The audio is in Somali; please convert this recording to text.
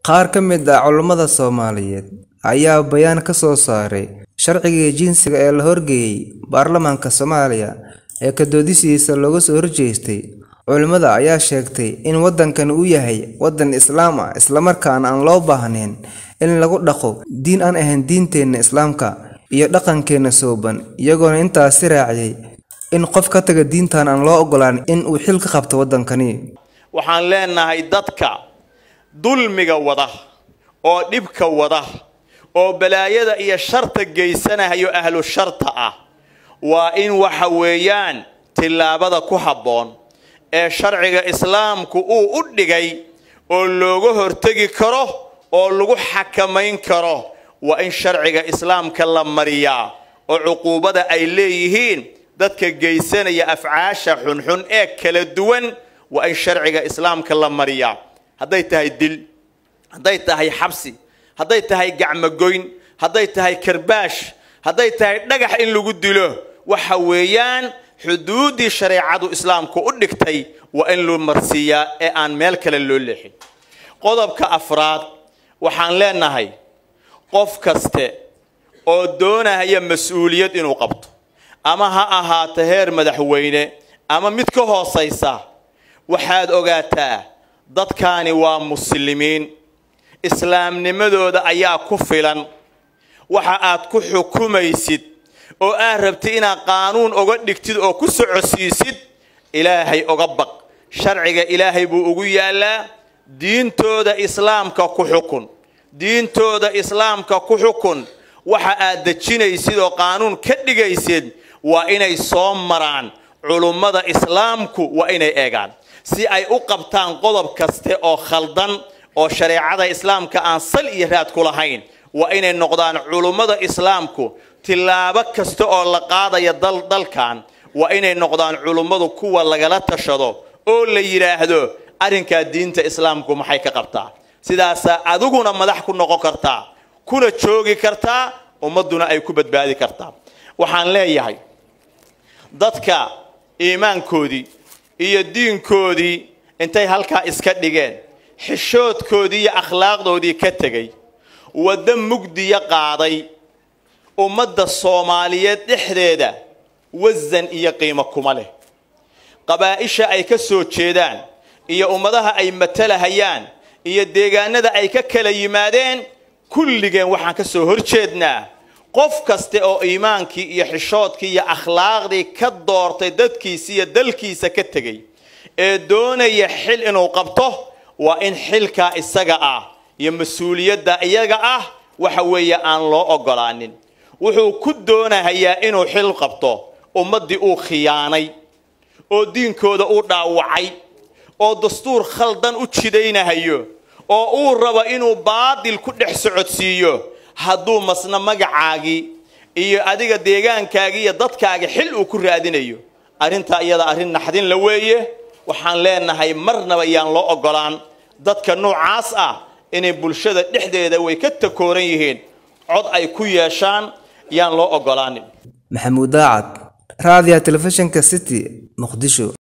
Qaar ka mid ah culummada Soomaaliyeed ayaa bayaan ka soo saaray sharciga jinsiga ee la horgeeyay baarlamaanka Soomaaliya ee ka doodisiisa looga soo horjeestay. Culimada ayaa sheegtay in waddankani uu yahay waddan Islaam ah isla markaana aan loo baahnayn in lagu dhaqo diin aan ahayn diinteena Islaamka iyo dhaqankeena suuban, iyagoona intaasi raaciyay in qof ka taga diintan aan loo ogolaan in uu xil ka qabto waddankani. waxaan leenahay dadka dulmiga wada oo dhibka wada oo balaayada iyo sharta geysanayo ahlu sharta ah waa in waxa weeyaan tillaabada ku habboon ee sharciga islaamku uu u dhigay oo looga hortegi karo oo lagu xakamayn karo waa in sharciga islaamka la mariyaa oo cuquubada ay leeyihiin dadka geysanaya afcaasha xunxun ee kala duwan waa in sharciga islaamka la mariyaa hadday tahay dil hadday tahay xabsi hadday tahay gacmogoyn hadday tahay karbaash hadday tahay dhagax in lagu dilo waxa weeyaan xuduuddii shareecadu islaamku u dhigtay waa in loo marsiiyaa ee aan meel kale loo leexin qodobka afraad waxaan leenahay qof kaste oo doonaya mas-uuliyad inuu qabto ama ha ahaato heer madaxweyne ama mid ka hoosaysa waxaad ogaataa dadkaani waa muslimiin islaamnimadooda ayaa ku filan waxa aad ku xukumaysid oo aad rabtid inaad qaanuun oga dhigtid oo ku socodsiisid ilaahay oga baq sharciga ilaahay buu ugu yaallaa diintooda islaamka ku xukun diintooda islaamka ku xukun waxa aad dejinaysid oo qaanuun ka dhigaysid waa inay soo maraan culummada islaamku waa inay eegaan si ay u qabtaan qodob kaste oo khaldan oo shareecada islaamka aan sal iyo raad ku lahayn waa inay noqdaan culummada islaamku tillaabo kasta oo la qaadaya dalkan waa inay noqdaan culummadu kuwa lagala tashado oo la yidhaahdo arrinkaa diinta islaamku maxay ka qabtaa sidaasaa adiguna madax ku noqon kartaa kuna joogi kartaa ummadduna ay ku badbaadi kartaa waxaan leeyahay dadka iimaankoodii iyo diinkoodii intay halkaa iska dhigeen xishoodkoodii iyo akhlaaqdoodii ka tegay waddo mugdiya qaaday ummadda soomaaliyeed dhexdeeda wasan iyo qiimo kuma leh qabaa'isha ay ka soo jeedaan iyo ummadaha ay matalahayaan iyo deegaanada ay ka kala yimaadeen kulligeen waxaan ka soo horjeednaa qof kaste oo iimaankii iyo xishoodkii iyo akhlaaqdii ka doortay dadkiisa iyo dalkiisa ka tegay ee doonaya xil inuu qabto waa in xilkaa isaga ah iyo mas-uuliyadda iyaga ah waxa weeye aan loo ogolaanin wuxuu ku doonahayaa inuu xil qabto ummaddii uu khiyaanay oo diinkooda uu dhaawacay oo dastuur khaldan u jidaynahayo oo uu rabo inuu baadil ku dhex socodsiiyo hadduu masna magacaagii iyo adiga deegaankaagii iyo dadkaagii xil uu ku raadinayo arrintaa iyada arrin naxdin la weeye waxaan leenahay marnaba yaan loo ogolaan dadka noocaas ah inay bulshada dhexdeeda way ka takooran yihiin cod ay ku yeeshaan yaan loo ogolaanin maxamuud daacad raadiyaha telefishinka city muqdisho